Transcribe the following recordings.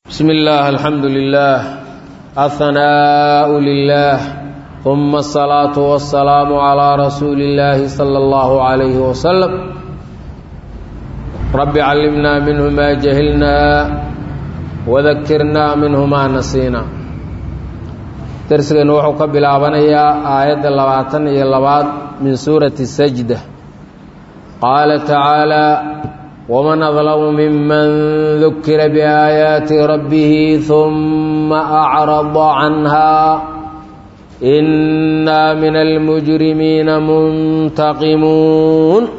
بسم الله الحمد لله الثناء لله ثم الصلاة والسلام على رسول الله صلى الله عليه وسلم رب علمنا منه ما جهلنا وذكرنا منه ما نسينا درسنا وحو كبلابنيا آية لباتن إلى لبات من سورة السجدة قال تعالى ومن أظلم ممن ذكر بآيات ربه ثم أعرض عنها إنا من المجرمين منتقمون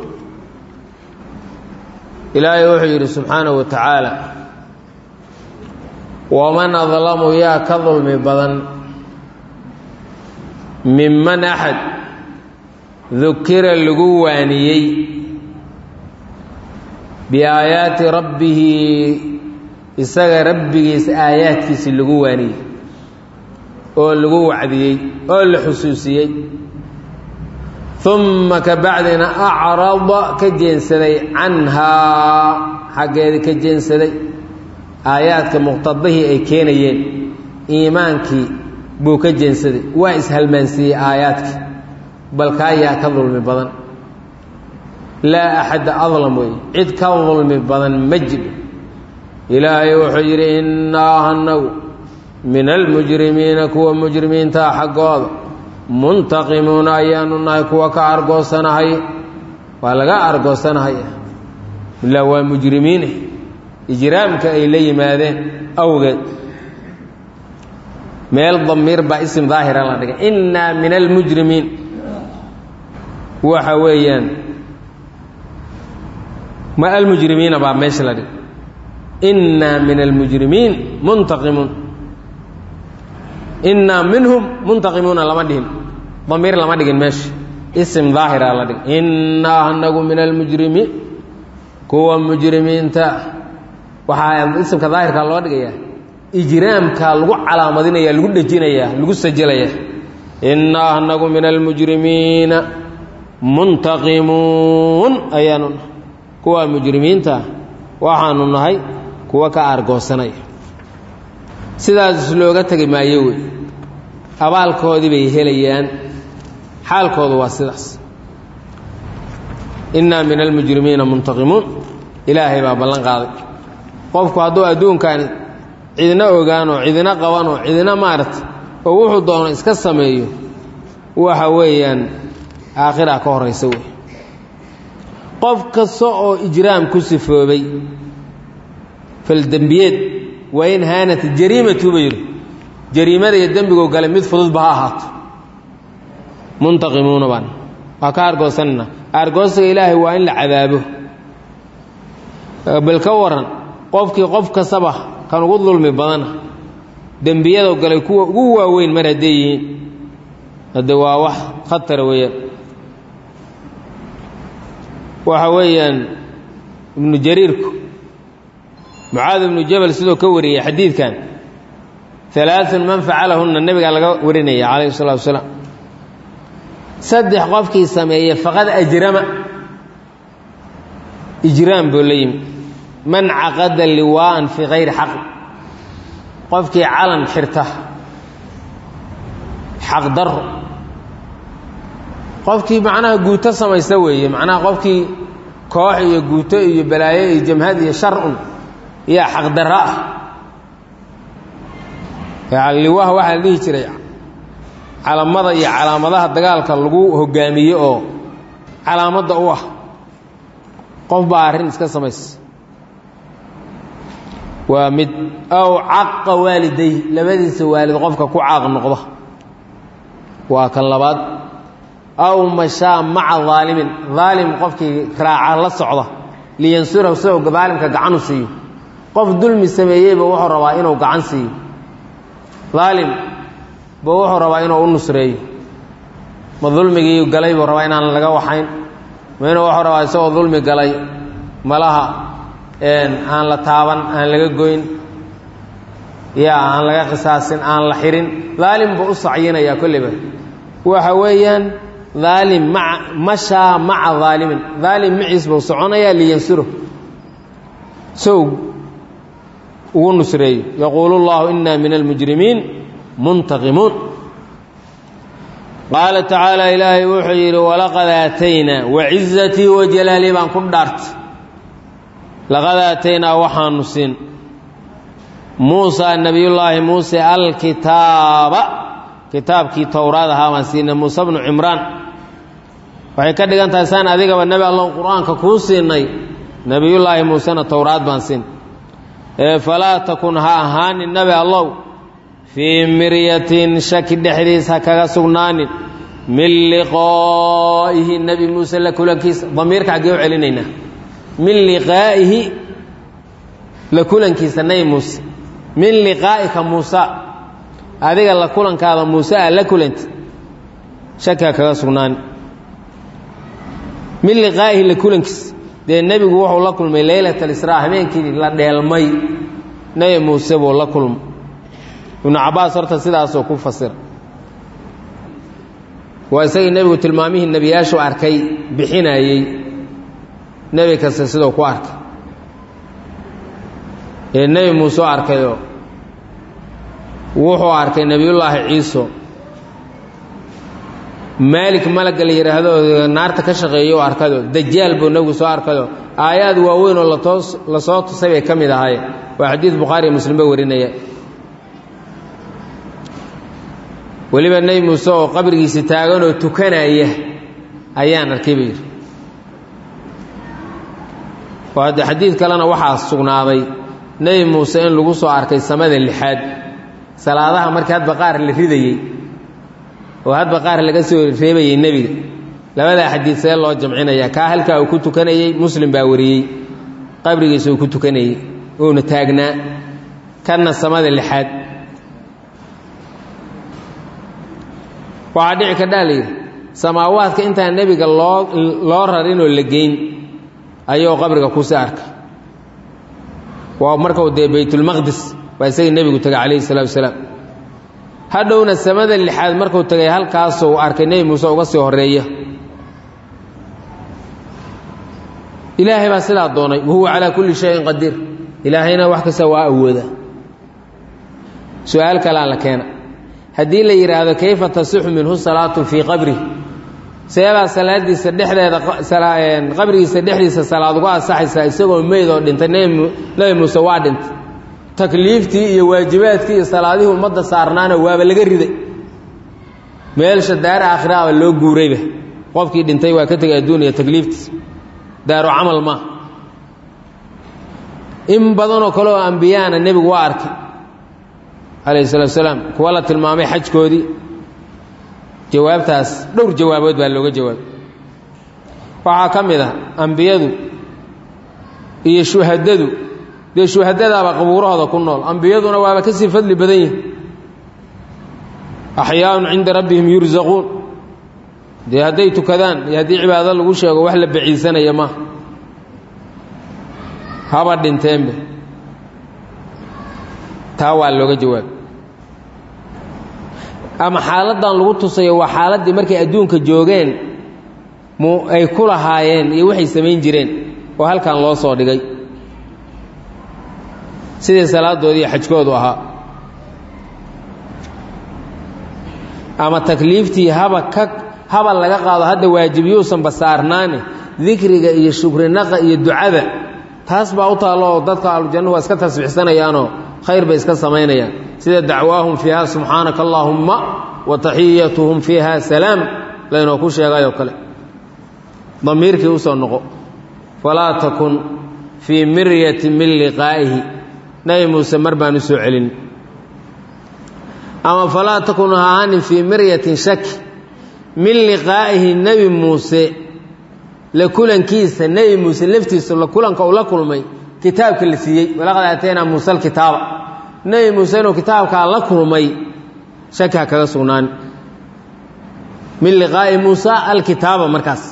إلهي وحير سبحانه وتعالى ومن أظلم يا كظلم بدن ممن أحد ذكر اللقوانيي biaayaati rabbihi isaga rabbigiisa aayaadkiisi lagu waaniyey oo lagu wacdiyey oo la xusuusiyey uma ka bacdina acrada ka jeensaday canhaa xaggeeda ka jeensaday aayaadka muqtadihii ay keenayeen iimaankii buu ka jeensaday waa ishalmaansiiyey aayaadkii bal kaayaa ka dulmi badan laa axadda adlam wey cid ka dulmi badan ma jiro ilaahay wuxuu yidhi innaa anagu min almujrimiina kuwa mujrimiintaa xaggooda muntaqimuuna ayaanu nahay kuwa ka argoosanahay waa laga argoosanahaya ilaa waa mujrimiine ijraamka ay la yimaadeen awgeed meel damiir baa isim daahira la dhigay innaa min almujrimiin waxa weeyaan ma almujrimiina baa meesha la dhig innaa min almujrimiin muntaqimuun innaa minhum muntaqimuuna lama dhihin damiir lama dhigin meesha isim daahira la dhig innaa anagu min almujrimiin kuwa mujrimiinta waxaa isimka daahirka loo dhigayaa ijraamka lagu calaamadinaya lagu dhejinaya lagu sajilaya innaa anagu min almujrimiina muntaqimuun ayaanu kuwa mujrimiinta waxaanu nahay kuwa ka aargoosanaya sidaas looga tegi maayo wey abaalkoodii bay helayaan xaalkoodu waa sidaas innaa min almujrimiina muntaqimuun ilaahay baa ballan qaaday qofku hadduu adduunkan cidina ogaanoo cidina qabanoo cidina maarata oo wuxuu doono iska sameeyo waxa weeyaan aakhiraa ka horaysa wey qof kasta oo ijraam ku sifoobay faldembiyeed waa in haanat jariimatu ba yidhi jariimada iyo dembigoo gale mid fududba ha ahaato muntaqimuuna baan waa ka argoosanayna argoosiga ilaahay waa in la cadaabo bal ka waran qofkii qof kastaba kan ugu dulmi badana dembiyadoo galay kuwa ugu waaweyn mar hadday yihiin hadde waa wax khatara weeyaan waxa weeyaan ibnu jariirku mucaad ibnu jabal sidoo ka wariyey xadiidkan alaaun man facalahunna nebigaa laga warinaya calayhi salatu wasalaam saddex qofkii sameeye faqad ajrama ijraam buu la yimi man caqada liwaa'an fii kayri xaq qofkii calan xirta xaq daro qofkii macnaha guuto samaysta weeye macnaha qofkii koox iyo guuto iyo balaayo iyo jamhad iyo shar-un iyo xaqdarra ah liwaha waxaa la dhihi jiray calamada iyo calaamadaha dagaalka lagu hogaamiye oo calaamadda u ah qof baa arrin iska samaysa waa mid aw caqa waaliday labadiisa waalid qofka ku caaq noqda waa kan labaad aw mashaa maca daalimin daalim qofkii raaca la socda liyansurahu sidou daalimka gacan u siiyo qof dulmi sameeyeyba wuxuu rabaa inuu gacan siiyo daalim ba wuxuu rabaa inuu u nusreeyo ma dulmigii galay buu rabaa inaan laga waxayn ma inuu wuxuu rabaa isagoo dulmi galay malaha aan la taaban aan laga goyn ya aan laga qisaasin aan la xirin daalim buu u sacyinayaa kolliba waxa weeyaan daalim maa mashaa maca daalimin daalim maciis buu soconayaa liyansuro sow ugu nusreeyo yaquulu اllahu ina min almujrimiin muntaqimuun qaala tacaala ilaahay wuxuu yidhi walaqad aataynaa wacizatii wajalaalii baan ku dhaartay laqad aataynaa waxaanu siin muusaa nebiyullaahi muuse alkitaaba kitaabkii towraad ahaa baan siinay muuse bnu cimraan waxay ka dhigan tahay saan adigaba nebi allow qur-aanka kuu siinay nebiyullaahi muusena towraad baan siin ee falaa takun ha ahaanin nebi allow fii miryatin shaki dhexdiis ha kaga sugnaanin min liqaa'ihi nebi muuse la kulankiisa damiirka xaggee u celinaynaa min liqaa'ihi la kulankiisa nebi muuse min liqaa'ika muusa adiga la kulankaada muuse aa la kulanti shaki ha kaga sugnaanin min liqaa'ihi la kulankiisa dee nebigu wuxuu la kulmay leylat alisraa habeenkii la dheelmay nebi muuse buu la kulmay ibnu cabbaas horta sidaasoo ku fasira waa isagii nebigu tilmaamihii nebiyaashu arkay bixinayey nebi kasta siduu ku arkay ee nebi muuse u arkayoo wuxuu arkay nebiyullaahi ciiso maalik malagga la yidhaahdo naarta ka shaqeeya u arkado dajaal buu nebigu soo arkado aayaad waaweyn oo latoos lasoo tusay bay ka mid ahaayeen waa xadiid bukhaari iyo muslimba warinaya weliba nebi muuse oo qabrigiisa taaganoo tukanaya ayaan arkay buu yidhi oo hadde xadiid kalena waxaa sugnaaday nebi muuse in lagu soo arkay samada lixaad salaadaha markii hadba qaar la ridayey oo hadba qaar laga soo reebayey nebiga labadaa xadiid see loo jamcinaya kaa halkaa uu ku tukanayey muslim baa wariyey qabrigiisa uu ku tukanayey uuna taagnaa kanna samada lixaad waxaa dhici kardhaa la yidhi samaawaadka intaan nebiga loo loo rarinoo la geyn ayuu qabriga kusi arkay waa markau dee baytulmaqdis waa isagii nebigu tegay calayhi salatu wasalaam hadhowna samada lixaad markuu tegay halkaasuu arkay nebi muuse uga sii horeeya ilaahay baa sidaa doonay wahuwa calaa kulli shayin qadiir ilaahayna wax kasta waa awooda su-aal kalaa la keena haddii la yidhaahdo kayfa tasixu minhu salaatu fii qabri seebaa salaadiisa dhexdeeda qabrigiisa dhexdiisa salaad uga asaxaysaa isagoo meyd oo dhintay nebi muuse waa dhintay takliiftii iyo waajibaadkii iyo salaadihii ummadda saarnaana waaba laga riday meelsha daar aakhiraaba loo guurayba qofkii dhintay waa ka tegay adduuniya takliiftiis daaru camal maa in badanoo kale oo ambiyaana nebigu waa arkay calayhi salatu salaam kuwa la tilmaamay xajkoodii jawaabtaas dhowr jawaabood baa looga jawaabay waxaa ka mid ah ambiyadu iyo shuhadadu dee shuhadadaaba qabuurahooda ku nool ambiyaduna waaba ka sii fadli badan yihin axyaaun cinda rabbihim yursaquun dee hadday tukadaan iyo haddii cibaado lagu sheego wax la baciisanaya maaha haba dhinteenbe taa waa looga jawaabay ama xaaladdan lagu tusayo waa xaaladdii markay adduunka joogeen mu ay ku lahaayeen iyo waxay samayn jireen oo halkan loo soo dhigay sidii salaadoodii xajkoodu ahaa ama takliiftii haba ka haba laga qaado hadda waajibiyuusan basaarnaane dikriga iyo shukrinaqa iyo ducada taas baa u taallo oo dadka ahlujanna waa iska tasbiixsanayaanoo khayr bay iska samaynayaan sida dacwaahum fiiha subxaanaka allaahumma wa taxiyatuhum fiiha salaam laynoo ku sheegayoo kale damiirkii usoo noqo falaa takun fii miryatin min liqaa'ihi nebi muuse mar baan u soo celin ama falaa takun ha ahaanin fii miryatin shaki min liqaa'ihi nebi muuse la kulankiisa nebi muuse laftiisa la kulanka uu la kulmay kitaabka la siiyey walaqad aataynaa muuse alkitaaba nebi muuse inuu kitaabkaa la kulmay shaki ha kaga sugnaan min liqaa'i muusa alkitaaba markaas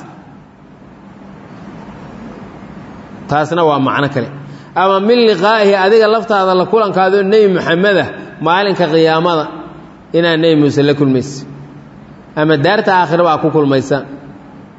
taasna waa macno kale ama min liqaa'ihi adiga laftaada la kulankaadoo nebi moxameda maalinka qiyaamada inaad nebi muuse la kulmaysa ama daarta aakhira baa ku kulmaysa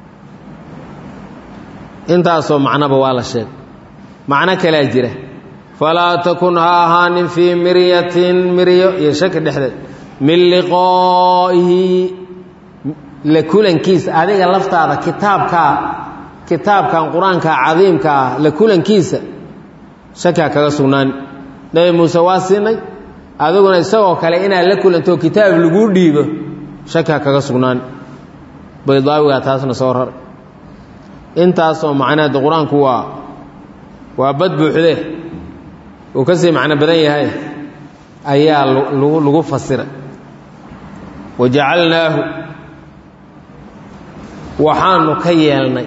intaasoo macnoba waa la sheegay macno kalea jira falaa takun ha ahaanin fii miryatin miryo iyo shaki dhexdeed min liqaa'ihi la kulankiisa adiga laftaada kitaabkaa kitaabkan qur-aanka cadiimka ah la kulankiisa shaki ha kaga sugnaani nebi muuse waa siinay adiguna isagoo kale inaad la kulanto kitaab laguu dhiibo shaki ha kaga sugnaani baydaawigaa taasna soo raray intaasoo macnaheeda qur-aanku waa waa bad buuxde uu ka sii macno badan yahay ayaa lagu fasiray wajacalnaahu waxaanu ka yeelnay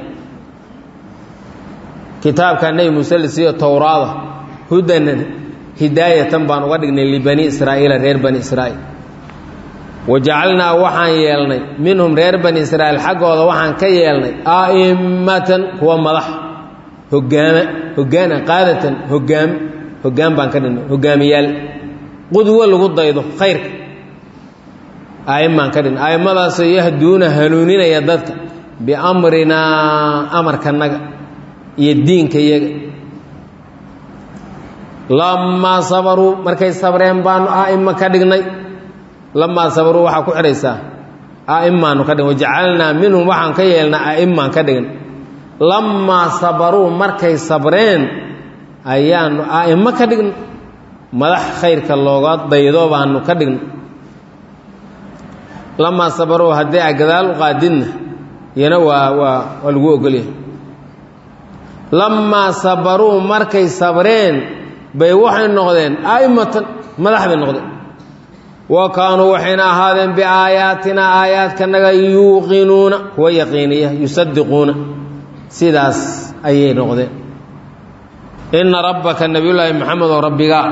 kitaabka nebi muuse la siiyo towraada hudanan hidaayatan baan uga dhignay libani israa'iila reer bani israa'iil wajacalnaa waxaan yeelnay minhum reer bani israa'iil xaggooda waxaan ka yeelnay a'immatan kuwa madax hogaama hogaana qaadatan hogaam hogaam baan ka dhignay hogaamiyaal qudwo lagu daydo khayrka a'immaan ka dhignay a'immadaasoo yahduuna hanuuninaya dadka biamrinaa amarkanaga iyo diinka iyaga lamaa sabaruu markay sabreen baanu a'imma ka dhignay lamaa sabaruu waxaa ku xidhaysaa a'immaanu ka dhign wajacalnaa minhum waxaan ka yeelnaa a'immaan ka dhigan lamaa sabaruu markay sabreen ayaanu a'immo ka dhignay madax khayrka looga daydo baanu ka dhignay lamaa sabaruu haddii a gadaal u qaadidna iyana waa waa waa lagu ogolyahay lamaa sabaruu markay sabreen bay waxay noqdeen a'immatan madax bay noqdeen wa kaanuu waxayna ahaadeen biaayaatina aayaadkanaga yuuqinuuna kuwa yaqiiniya yusadiquuna sidaas ayay noqdeen inna rabbaka nebiyullaahi maxamed oo rabbigaa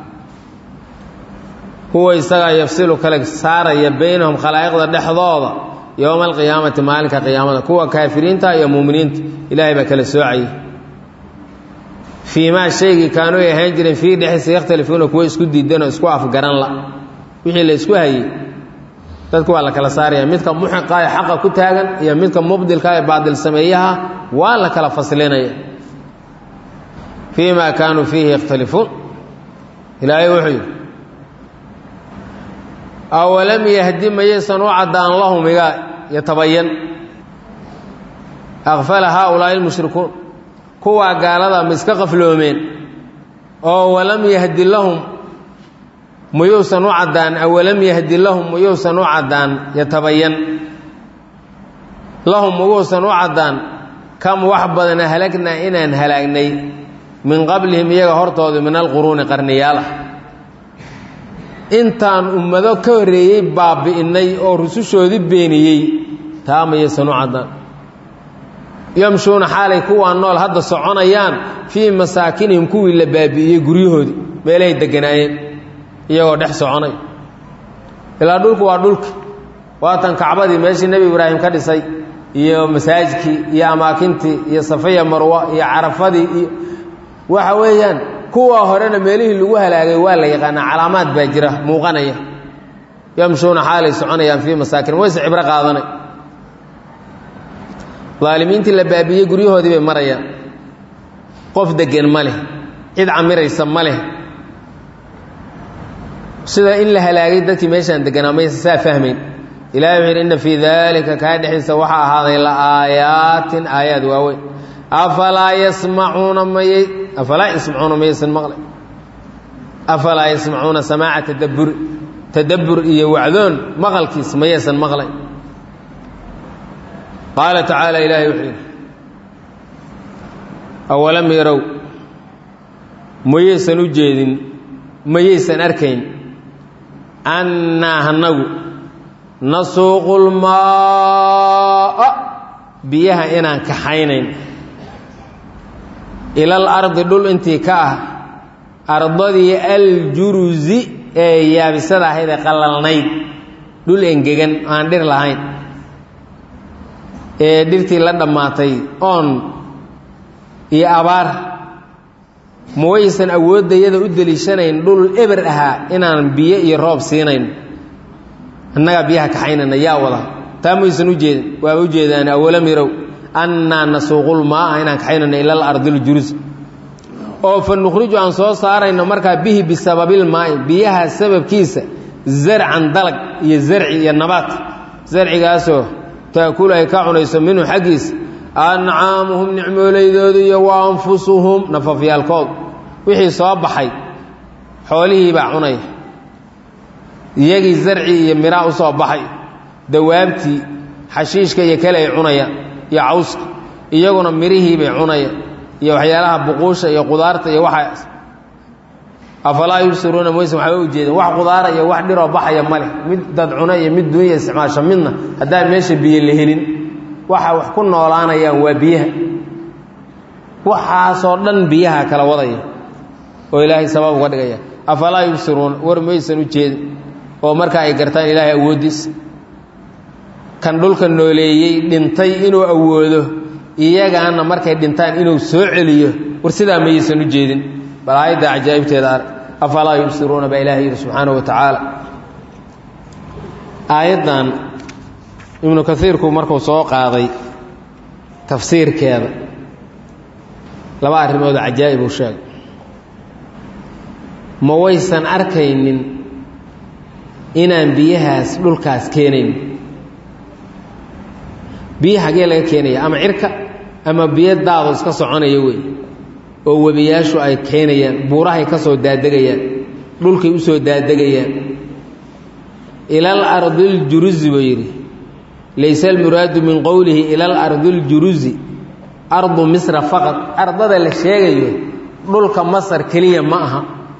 huwa isagaa yafsilu kale saaraya baynahum khalaa'iqda dhexdooda yowma alqiyaamati maalinka qiyaamada kuwa kaafiriinta iyo muuminiinta ilaahay baa kala soocayay fii maa shaygii kaanuu ay ahaan jireen fii dhexdiisa yakhtalifuuna kuwa isku diidanoo isku afgaran la wixii la isku hayey dadku waa la kala saaraya midka muxiqa ee xaqa ku taagan iyo midka mubdilka ee baadil sameeyaha waa la kala faslinaya fii ma kaanuu fiihi yakhtalifuun ilaahay wuxuu yidhi awalam yahdi mayaysan u caddaan lahum iga yatabayan akfala haaulaa'i lmushrikuun kuwaa gaalada ma iska qafloomeen oo walam yahdi lahum muyuusan u caddaan awalam yahdi lahum muyuusan u caddaan yatabayan lahum muyuusan u caddaan kam wax badana halagnaa inaan halaagnay min qablihim iyaga hortooda min alquruuni qarniyaalah intaan ummado ka horreeyey baabi'innay oo rusushoodii beeniyey taa mayaysan u caddaan yamshuuna xaalay kuwaa nool hadda soconayaan fii masaakinihim kuwii la baabi'iyey guryahoodii meelahay degganaayeen iyagoo dhex soconay ilaa dhulku waa dhulki waatan kacbadii meeshii nebi ibraahim ka dhisay iyo masaajidkii iyo amaakintii iyo safaya marwa iyo carafadii iyo waxa weeyaan kuwa horena meelihii lagu halaagay waa la yaqaanaa calaamaad baa jira muuqanaya yamshuuna xaalay soconayaan fii masaakin wayse cibro qaadanay daalimiintii la baabiiyey guryahoodii bay marayaan qof deggan ma leh cid camiraysa ma leh sida in la halaagay dadkii meeshaan deganaa maysa saa fahmayn ilahi wuxu yidhi inna fii daalika kaa dhexdiisa waxaa ahaaday la aayaatin aayaad waaweyn afalaa yasmacuuna mayay afalaa yasmacuuna mayaysan maqlay afalaa yasmacuuna samaaca tadabburi tadabbur iyo wacdoon maqalkiis mayaysan maqlay qaala tacaala ilaahay wuxuu yidhi awalam yarow mayaysan u jeedin mayaysan arkayn annaa hanagu nasuuqu lmaaa biyaha inaan kaxaynayn ilal ardi dhul intii ka ah ardadii aljurusi ee yaabisada ahayd ee qallalnayd dhul engegan aan dhir lahayn ee dhirtii la dhammaatay oon iyo abaar ma waysan awooddayada u deliishanayn dhul eber ahaa inaan biyo iyo roob siinayn annagaa biyaha kaxaynana yaa wada taa maysan u jeedin waaba u jeedaan awalam yarow annaa nasuuqul maa'a inaan kaxaynano ilal ardil jurus oo fa nukhriju aan soo saarayno markaa bihi bisababilmaa'i biyaha sababkiisa zarcan dalag iyo zarci iyo nabaat zarcigaasoo taakulu ay ka cunayso minhu xaggiisa ancaamuhum nicmoolaydooda iyo wa anfusuhum nafafyaalkood wixii soo baxay xoolihii baa cunaya iyagii zarci iyo miraa u soo baxay dawaabtii xashiishka iyo kale ay cunayaan iyo cawska iyaguna mirihii bay cunayaan iyo waxyaalaha buquusha iyo qudaarta iyo waxaas afalaa yubsiruuna mayse waxba ujeedin wax qudaara iyo wax dhiroo baxaya ma leh mid dad cuna iyo mid dunya isticmaasho midna haddaan meesha biyo la helin waxa wax ku noolaanayaan waa biyaha waxaasoo dhan biyaha kala wadaya oo ilaahay sabab uga dhigaya afalaa yubsiruuna war maysan u jeedin oo marka ay gartaan ilaahay awooddiisa kan dhulka nooleeyey dhintay inuu awoodo iyagaana markay dhintaan inuu soo celiyo war sidaa mayaysan u jeedin bal aayadda cajaa'ibteeda arg afalaa yubsiruuna baa ilahay yidhi subxaanahu wa tacaala aayaddan ibnu kaiirku markuu soo qaaday tafsiirkeeda laba arrimood cajaa'ib uu sheegay ma waysan arkaynin inaan biyahaas dhulkaas keenayn biyo hagee laga keenaya ama cirka ama biyo daado iska soconaya wey oo webiyaashu ay keenayaan buurahay ka soo daadegayaan dhulkay u soo daadegayaan ilal ardiljuruzi buu yidhi layse almuraadu min qowlihi ilal ardiljuruzi ardu misra faqad ardada la sheegayo dhulka masar keliya ma aha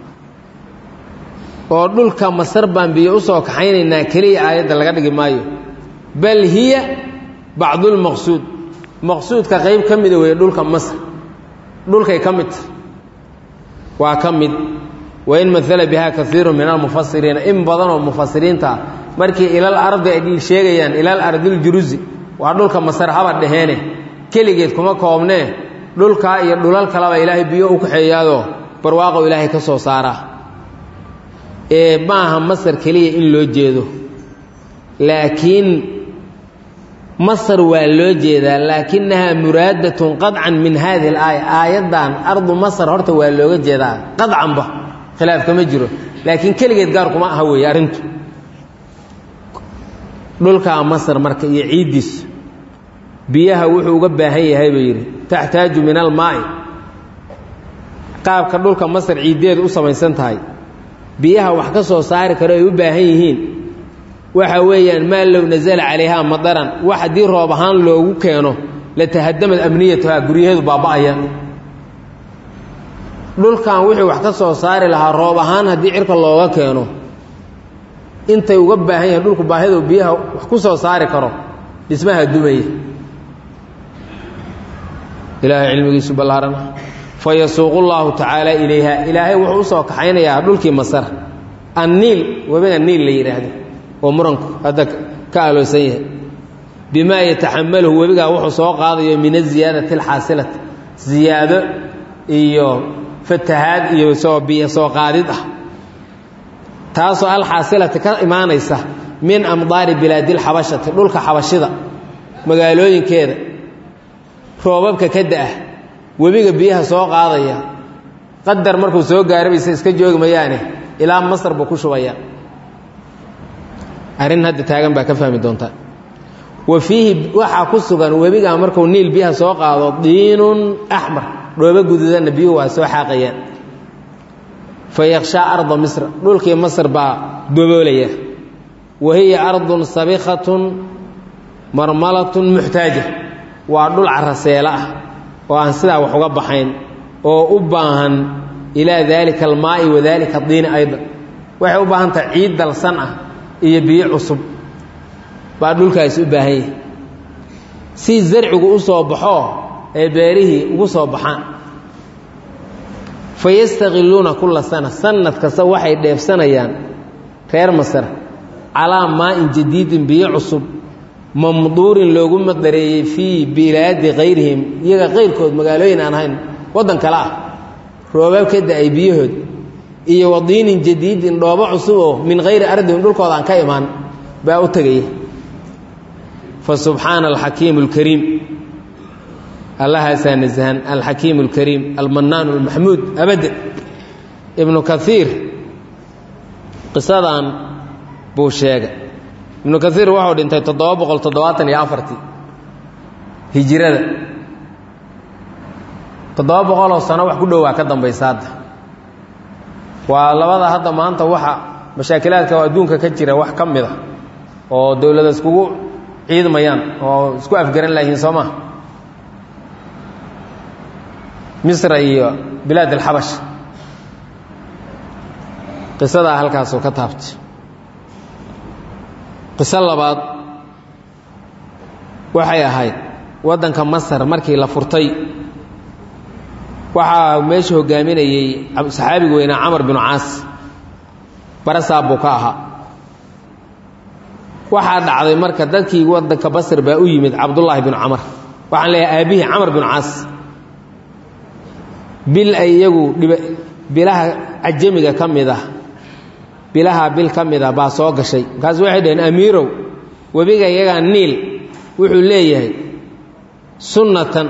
oo dhulka masar baan biyo u soo kaxaynaynaa keliya aayadda laga dhigi maayo bal hiya bacdulmaqsuud maqsuudka qayb ka mida weeye dhulka masr dhulkay ka mid tahay waa ka mid wain maala biha kaiiru min almufasiriina in badanoo mufasiriinta ah markii ilal ardi ay sheegayaan ilal ardiljuruzi waa dhulka masar haba dhaheene keligeed kuma koobnee dhulkaa iyo dhulal kaleba ilaahay biyo u kaxeeyaadoo barwaaqo ilaahay ka soo saaraa ee maaha masar keliya in loo jeedo laakiin masar waa loo jeedaa laakinahaa muraadatun qadcan min hadihi alaaya aayaddan ardu masar horta waa looga jeedaa qadcanba khilaaf kama jiro laakiin keligeed gaar kuma aha weeye arrintu dhulkaa masar marka iyo ciiddiisu biyaha wuxuu uga baahan yahay buu yidhi taxtaaju min almaa'i qaabka dhulka masar ciiddeedu u samaysan tahay biyaha wax ka soo saari karo ay u baahan yihiin waxa weeyaan maa low nasala calayhaa madaran wax haddii roob ahaan loogu keeno la tahadamad amniyatuhaa guryaheedu baaba'aya dhulkan wixii wax ka soo saari lahaa roob ahaan haddii cirka looga keeno intay uga baahan yahin dhulku baahidu biyaha wax ku soo saari karo dhismaha dumaya ilaahay cilmigiisu ballaarana fa yasuuqu llaahu tacaala ilayha ilaahay wuxuu u soo kaxaynayaa dhulkii masar anniil webiga niil la yidhaahdo oo muranku hadda ka aloosan yahay bimaa yataxamaluhu webigaa wuxuu soo qaadayo min aziyaadati alxaasilati ziyaado iyo fatahaad iyo soo biyo soo qaadid ah taasoo alxaasilati ka imaanaysa min amdaari bilaadilxabashati dhulka xabashida magaalooyinkeeda roobabka ka da-ah webiga biyaha soo qaadaya qadar markuu soo gaarabaysa iska joogi mayaane ilaa masar buu ku shubaya arrin hadda taagan baa ka fahmi doontaa wa fiihi waxaa ku sugan webigaa markuu niil biyaha soo qaado diinun axmar dhoobo guduudanna biyuhu waa soo xaaqayaan fa yakshaa arda misra dhulkii masr baa doboolaya wa hiya ardun sabikhatun marmalatun muxtaaja waa dhul caraseelo ah oo aan sidaa wax uga baxayn oo u baahan ilaa daalika almaa'i wa daalika diini aydan waxay u baahan tahay ciid dalsan ah iyo biyo cusub baa dhulkaasi u baahan yahay si zarcigu u soo baxoo ee beerihii ugu soo baxaan fa yastakiluuna kulla sana sanad kasta waxay dheefsanayaan reer masar calaa maa'in jadiidin biyo cusub mamduurin loogu madareeyey fii bilaadi kayrihim iyaga kayrkood magaalooyin aan ahayn waddan kale ah roobaab ka da-ay biyahood iyo wadiinin jadiidin dhoobo cusub oo min hayri ardihim dhulkooda aan ka imaan baa u tegaya fa subxaana alxakiimu alkariim allahaasaa nasahan alxakiim اlkariim almanaan اlmaxmuud abadda ibnu kaiir qisadan buu sheegay ibnu kaiir wuxuu dhintay toddoba boqol toddobaatan iyo afartii hijirada toddoba boqoloo sano wax ku dhowaa ka dambaysa hadda waa labada hadda maanta waxa mashaakilaadka oo adduunka ka jira wax ka mid a oo dowlada iskugu ciidmayaan oo isku afgaran layihiin soo maa misra iyo bilaad alxabash qisadaa halkaasoo ka taabtay qiso labaad waxay ahayd waddanka masar markii la furtay waxaa meesha hogaaminayey saxaabiga weynaa camar binu caas barasaab buu ka ahaa waxaa dhacday marka dadkii waddanka basr baa u yimid cabdullaahi binu camar waxaan leeyahay aabihii camar binu caas bil ay iyagu bilaha cajamiga ka mid ah bilaha bil ka mid ah baa soo gashay markaas waxay dhaheen amiirow webiga iyagaa niil wuxuu leeyahay sunnatan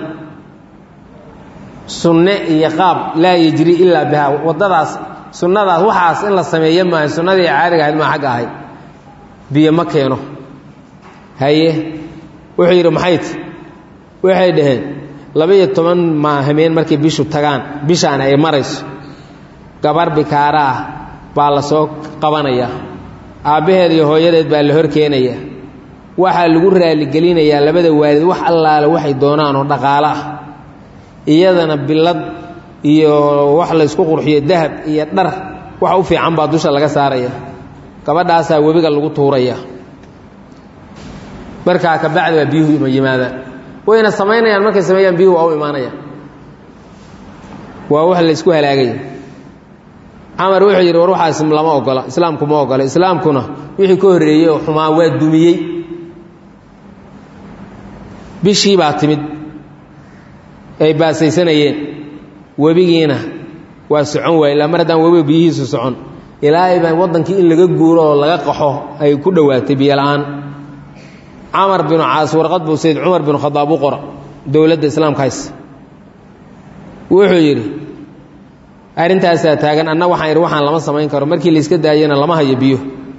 sunne iyo qaab laa yejri ilaa bihaa waddadaas sunnadaas waxaas in la sameeyo maayo sunnadii caadiga ahayd maa xagga ahayd biyo ma keeno haye wuxuu yidhi maxayt waxay dhaheen laba-iyo toban maahameen markay bishu tagaan bishaan ay marayso gabar bikaara ah baa la soo qabanaya aabbaheed iyo hooyadeed baa la hor keenaya waxaa lagu raaligelinayaa labada waalid wax allaale waxay doonaan oo dhaqaalo ah iyadana bilad iyo wax laysku qurxiyo dahab iyo dhar wax u fiican baa dusha laga saaraya gabadhaasaa webiga lagu tuuraya markaa kabacdi baa biyuhu yimaadaan wayna samaynayaan markay sameeyaan biyuhu waa u imaanayaan waa wax laysku halaagaya camar wuxuu yidhi war waxaas lama ogola islaamku ma ogola islaamkuna wixii ka horreeyey oo xumaa waa dumiyey bishii baa timid ay baasaysanayeen webigiina waa socon waay ilaa mar haddaan webiga biyihiisu socon ilaahay baa waddankii in laga guuro oo laga qaxo ay ku dhowaatay biyola-aan camar binu caas warqad buu sayd cumar binu khadaab u qora dowladda islaamka hays wuxuu yidhi arrintaasaa taagan anna waxaan idhi waxaan lama samayn karo markii layska daayana lama hayo biyo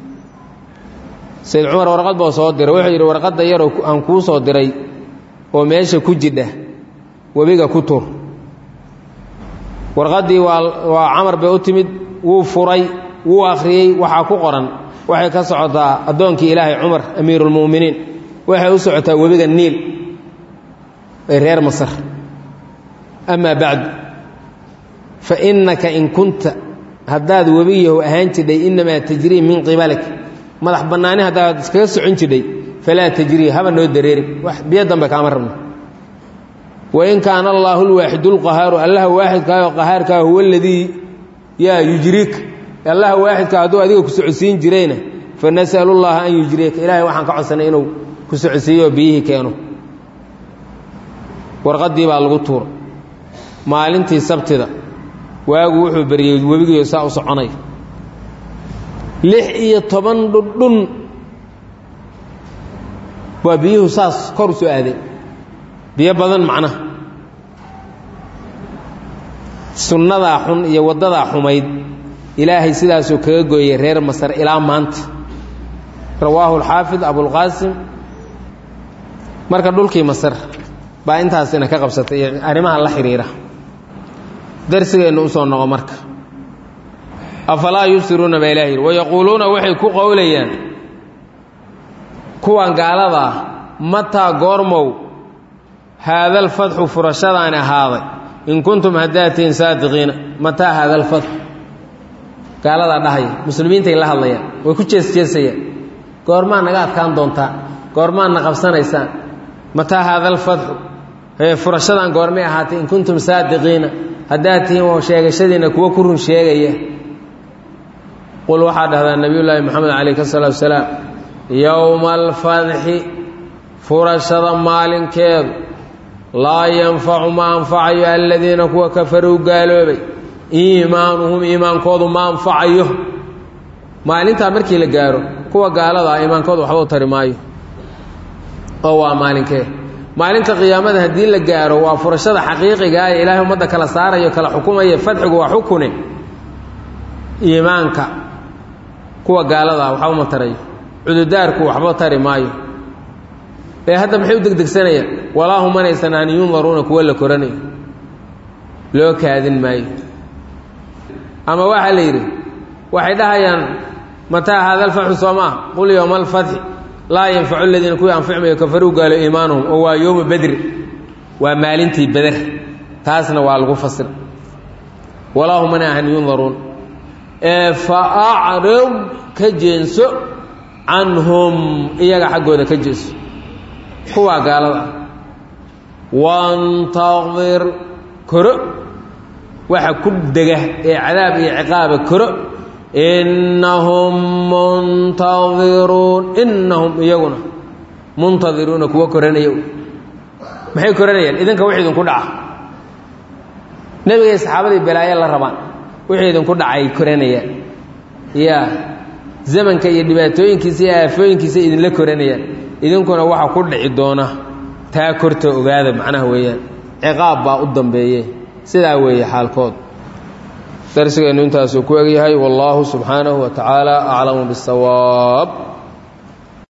sayd cumar warqad buu soo diray wuxuu yidhi warqadda yaroo aan kuu soo diray oo meesha ku jidha webiga ku tur warqaddii waa waa camar bay u timid wuu furay wuu akhriyey waxaa ku qoran waxay ka socotaa addoonkii ilaahay cumar amiiruulmu'miniin waxay u socotaa webiga niil ee reer masar amaa bacdu fa innaka in kunta haddaad webiyahu ahaan jidhay innamaa tajrii min qibalik madax bannaani haddaad iskaga socon jidhay falaa tajrii haba noo dareerin wax biyo dambe kaama rabno wain kaana allaahu lwaaxidu lqahaaru allaha waaxidkaayoo qahaarkaa huwa aladii yaa yujriika allaha waaxidkaa hadduu adiga ku socodsiin jirayna fa nasalu llaha an yujriyaka ilaahay waxaan ka codsanay inuu ku socodsiiyo biyihii keeno warqaddii baa lagu tuura maalintii sabtida waagu wuxuu beriyey webigiio saa u soconay lix iyo toban dhundhun waa biyuhu saas kor u soo aadeen biyo badan macnaha sunnadaa xun iyo waddadaa xumayd ilaahay sidaasuu kaga gooyey reer masar ilaa maanta rawaahu alxaafid abulqaasim marka dhulkii masar baa intaasina ka qabsatay iyo arrimaha la xidhiira darsigeennu u soo noqo marka afalaa yubsiruuna baa ilaha yidhi wayaquuluuna waxay ku qowlayaan kuwan gaaladaa mataa goormow haada alfatxu furashadaani ahaaday in kuntum haddaad tihiin saadiqiina mataa haada alfatxu gaaladaa dhahaya muslimiintay la hadlayaan way ku jeesjeesayaan goormaa naga adkaan doontaa goormaa na qabsanaysaan mataa haada alfatxu ee furashadan goormay ahaatay in kuntum saadiqiina haddaad tihiin oo sheegashadiina kuwa ku run sheegaya qul waxaa dhahdaa nebiyullaahi moxamed calayh salaatu salaam yowma alfadxi furashada maalinkeedu laa yanfacu ma anfacayo aladiina kuwa kafaruu gaaloobay iimaanuhum iimaankoodu ma anfacayo maalintaa markii la gaaro kuwa gaalada ah iimaankoodu waxba u tari maayo oo waa maalinkee maalinta qiyaamada haddii la gaaro waa furashada xaqiiqiga ee ilaahay ummadda kala saarayo kala xukumaya fadxigu waa xukune iimaanka kuwa gaaladaa waxba uma tarayo cududaarku waxba tari maayo ee hadda maxay u degdegsanayaan walaahu manaysan an yundaruuna kuwa la koranayo loo kaadin maayo ama waxaa la yidhi waxay dhahayaan mataa haada alfatxu soo maa qul yowma alfatxi laa yanfacu aladiina kuwii anficmayo kafaruu gaalo iimaanuhum oo waa yowma bedri waa maalintii beder taasna waa lagu fasira walaahu mana ahan yundaruun ee fa acrid ka jeenso canhum iyaga xaggooda ka jeenso kuwaa gaalada ah wantadir koro waxa ku dega ee cadaab iyo ciqaaba koro innahum muntadiruun innahum iyaguna muntadiruuna kuwa koranaya maxay koranayaan idinka wix idinku dhaca nebigay saxaabadii balaayo la rabaan wixii idinku dhacay koranayaan ya zamanka iyo dhibaatooyinkiisa iyo aafooyinkiisa idinla koranayaan idinkuna waxa ku dhici doona taa korta ogaada macnaha weeyaan ciqaab baa u dambeeye sidaa weeye xaalkood darsigeennu intaasuu ku egyahay wallaahu subxaanahu wa tacaala aclamu biاsawaab